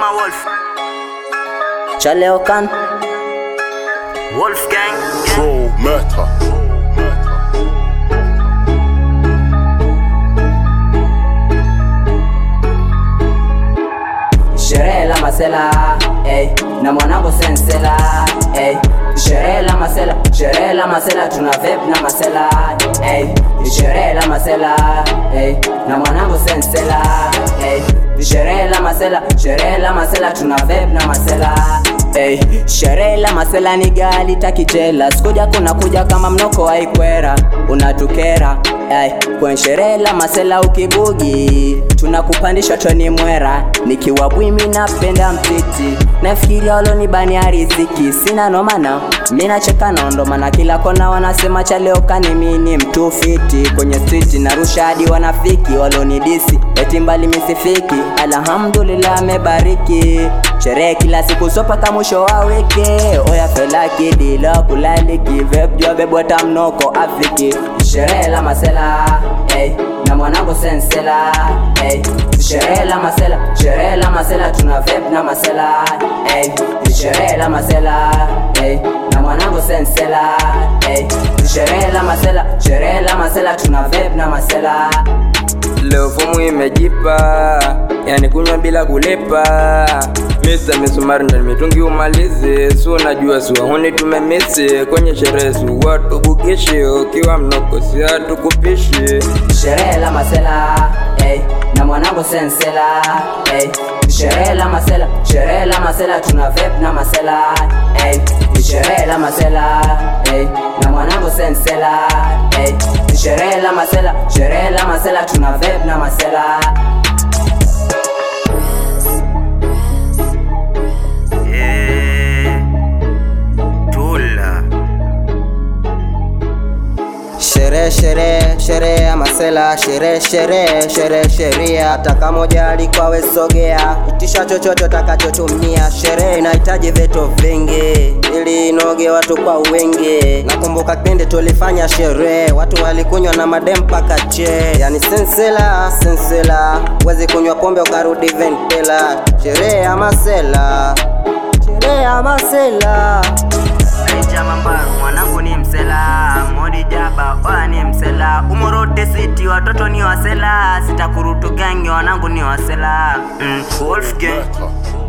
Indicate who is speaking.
Speaker 1: ama Wolf
Speaker 2: Chaleo kan
Speaker 1: Wolf gang
Speaker 3: Pro Murder.
Speaker 2: sherehe la masela ey, na mwanangu sensela ey, sherehe la masela sherehe la masela tuna vape na masela ey, sherehe la masela ey, na mwanangu sensela ey, sherehe la masela sherehe la masela tuna vape na masela Hey, sherehe la masela ni gali takijela sikuja kuna kuja kama mnoko aikwera unatukera hey, kwenye sherehe la masela ukibugi tunakupandisha toni mwera nikiwa bwimi napenda mtiti nafikiria walonibania riziki sina nomana mi nacheka naondomana kila kona wanasema chaleokani mi ni mtu fiti kwenye striti narusha hadi wanafiki walonidisi eti mbali misifiki alhamdulillah amebariki sherehe kila siku sopaka mwisho wa wiki oya felaki dilo kulaliki vepjobebwata mnoko afriki sherehe la masela hey, na mwanangu sensela hey, sherehe la masela sherehe la masela tuna vep na masela hey, sherehe la masela hey, na mwanangu sensela hey, sherehe la masela sherehe la masela tuna vep na masela
Speaker 4: Leo fomu imejipa, yani kunywa bila kulipa. Mr. Misumari ndo mitungi umalize, si unajua si wahuni tumemisi kwenye sherehe, si watu bukishi, ukiwa mnoko si hatukupishi.
Speaker 2: sherehe la masela hey, na mwanangu sensela hey, sherehe la masela sherehe la masela tuna vep na masela hey, sherehe la masela hey, na mwanangu sensela hey, sherehe la masela sherehe la masela tuna vep na masela
Speaker 1: Eh, Tula
Speaker 5: Sherehe sherehe sherehe ya masela, sherehe sherehe sherehe sheria. Hata kama ujali kwa wesogea, itisha chochote utakachotumia. Sherehe inahitaji vitu vingi ili inoge watu kwa wingi. Nakumbuka kipindi tulifanya sherehe, watu walikunywa na madem mpaka che, yani sensela sensela, wezi kunywa pombe ukarudi ventela. Sherehe ya masela, sherehe ya masela.
Speaker 1: Naija Mambaru mwanangu ni msela Modi Jaba oya ni msela Umorote City watoto ni wasela Sitakurutu gangi wanangu ni wasela mm. Wolf gang
Speaker 3: Murder.